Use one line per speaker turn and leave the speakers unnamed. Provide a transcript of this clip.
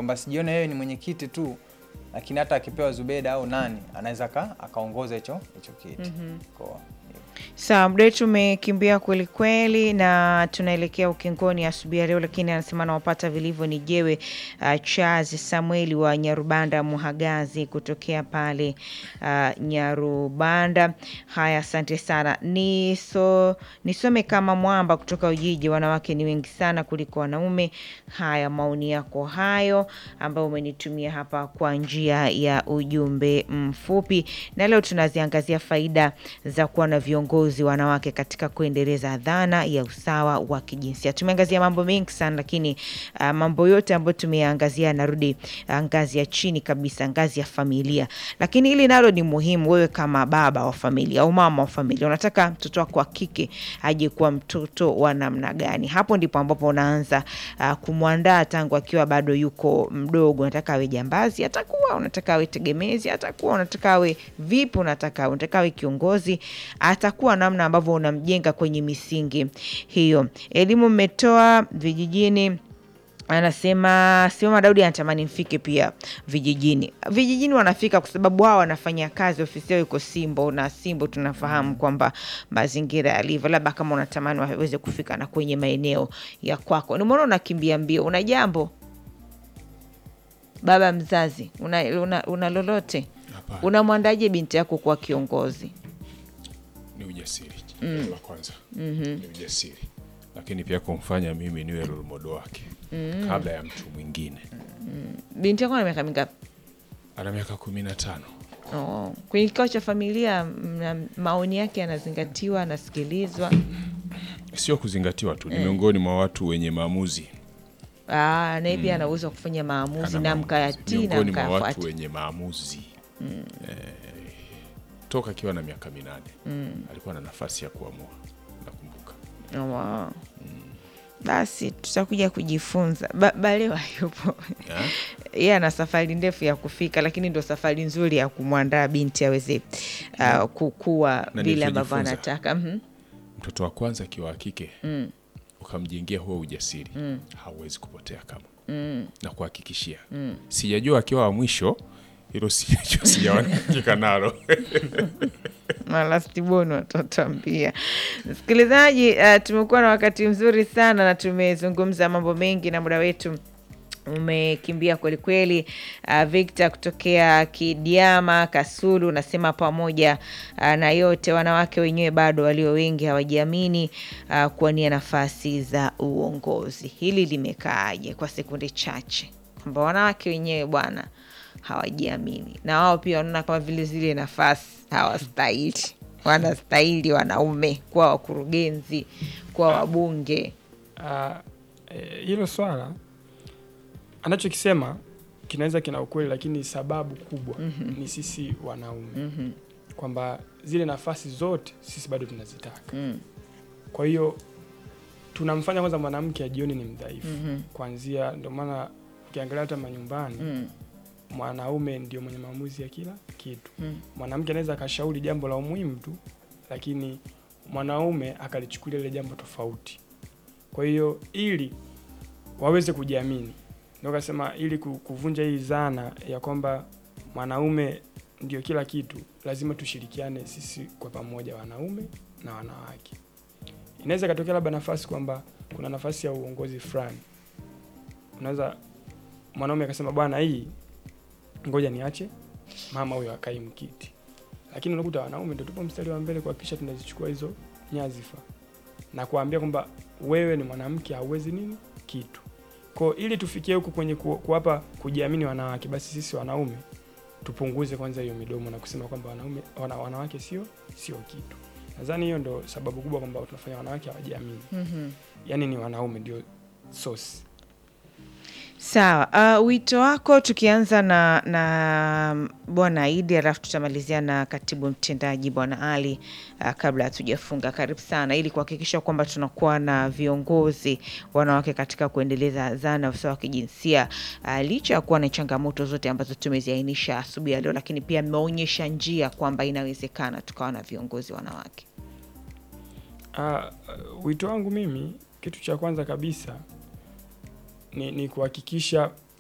kwamba sijione yeye ni mwenyekiti tu, lakini hata akipewa Zubeda au nani anaweza aka- akaongoza hicho hicho kiti Kwa-
Sawa, muda wetu umekimbia kweli kweli, na tunaelekea ukingoni asubuhi ya leo, lakini anasema nawapata vilivyo ni jewe uh, Charles Samueli wa Nyarubanda Muhagazi kutokea pale uh, Nyarubanda. Haya, asante sana. Niso, nisome kama mwamba kutoka Ujiji, wanawake ni wengi sana kuliko wanaume. Haya, maoni yako hayo ambayo umenitumia hapa kwa njia ya ujumbe mfupi, na leo tunaziangazia faida za kuwa na viongozi wanawake katika kuendeleza dhana ya usawa wa kijinsia. Tumeangazia mambo mengi sana, lakini uh, mambo yote ambayo tumeyaangazia yanarudi uh, ngazi ya chini kabisa, ngazi ya familia. Lakini hili nalo ni muhimu. Wewe kama baba wa familia au mama wa familia, unataka mtoto wako wa kike aje kuwa mtoto wa namna gani? Hapo ndipo ambapo unaanza uh, kumwandaa tangu akiwa bado yuko mdogo. Unataka awe jambazi, atakuwa. Unataka awe tegemezi, atakuwa. Unataka awe vipi? Unataka unataka awe kiongozi, atakuwa. Namna ambavyo unamjenga kwenye misingi hiyo. Elimu mmetoa vijijini Anasema Simama Daudi anatamani mfike pia vijijini. Vijijini wanafika kwa sababu wao wanafanya kazi, ofisi yao iko Simbo na Simbo tunafahamu kwamba mazingira yalivyo, labda kama unatamani waweze kufika na kwenye maeneo ya kwako. Nimeona unakimbia mbio, una jambo baba mzazi, una, una, una lolote?
Hapana.
Unamwandaje binti yako kuwa kiongozi?
ni ujasiri la kwanza ni ujasiri lakini pia kumfanya mimi niwe role model wake kabla ya mtu mwingine
Binti yako ana miaka mingapi?
ana miaka kumi na tano
Oh, kwenye kikao cha familia mna- maoni yake yanazingatiwa, anasikilizwa.
sio kuzingatiwa tu ni miongoni mwa watu wenye maamuzi
Ah, naye pia ana uwezo wa kufanya maamuzi
Ana
na
maamuzi.
mkayatii na
miongoni mwa watu
mkayafuata.
wenye maamuzi eh, toka akiwa na miaka minane alikuwa na nafasi ya kuamua nakumbuka
Oh, wow. Basi tutakuja kujifunza. Ba Balewa yupo
Ya?
yeye ana safari ndefu ya kufika, lakini ndo safari nzuri ya kumwandaa binti aweze uh, kukua
Na
vile ambavyo
nilichojifunza.
anataka. Mhm.
mtoto wa kwanza akiwa wa kike ukamjengea huo ujasiri hauwezi kupotea kama na kuhakikishia sijajua akiwa wa mwisho hilo sijajua sijaonakika nalo
malastiboni watatuambia. Msikilizaji, uh, tumekuwa na wakati mzuri sana na tumezungumza mambo mengi na muda wetu umekimbia kwelikweli. Uh, Victor kutokea Kidiama Kasulu unasema pamoja uh, na yote, wanawake wenyewe bado walio wengi hawajiamini uh, kuwania nafasi za uongozi. Hili limekaaje kwa sekunde chache, kwamba wanawake wenyewe bwana hawajiamini na wao pia wanaona kama vile zile nafasi hawastahili, wanastahili wanaume kuwa wakurugenzi, kuwa wabunge.
Ah, eh, hilo swala anachokisema kinaweza kina ukweli, lakini sababu kubwa ni sisi wanaume kwamba zile nafasi zote sisi bado tunazitaka. Kwa hiyo tunamfanya kwanza mwanamke ajione ni mdhaifu kwanzia. Ndio maana ukiangalia hata manyumbani mwanaume ndio mwenye maamuzi ya kila kitu. Mwanamke anaweza akashauri jambo la umuhimu tu, lakini mwanaume akalichukulia ile jambo tofauti. Kwa hiyo ili waweze kujiamini, ndio kasema, ili ku- kuvunja hii dhana ya kwamba mwanaume ndio kila kitu, lazima tushirikiane sisi kwa pamoja, wanaume na wanawake. Inaweza ikatokea labda nafasi kwamba kuna nafasi ya uongozi fulani, unaweza mwanaume akasema, bwana, hii ngoja niache mama huyo akai mkiti, lakini unakuta wanaume ndio tupo mstari wa mbele kuhakikisha tunazichukua hizo nyazifa na kuambia kwamba wewe ni mwanamke hauwezi nini kitu. Kwa ili tufikie huku kwenye ku- kuwapa kujiamini wanawake, basi sisi wanaume tupunguze kwanza hiyo midomo na kusema kwamba wanaume wana, wanawake sio sio kitu. Nadhani hiyo ndo sababu kubwa kwamba tunafanya wanawake hawajiamini. Yaani ni wanaume ndio source.
Sawa. Uh, wito wako tukianza na, na Bwana Idi alafu tutamalizia na katibu mtendaji Bwana Ali uh, kabla hatujafunga. Karibu sana, ili kuhakikisha kwamba tunakuwa na viongozi wanawake katika kuendeleza dhana ya usawa wa kijinsia uh, licha ya kuwa na changamoto zote ambazo tumeziainisha asubuhi ya leo, lakini pia mmeonyesha njia kwamba inawezekana tukawa na viongozi wanawake.
Ah, wito wangu mimi, kitu cha kwanza kabisa ni, ni kuhakikisha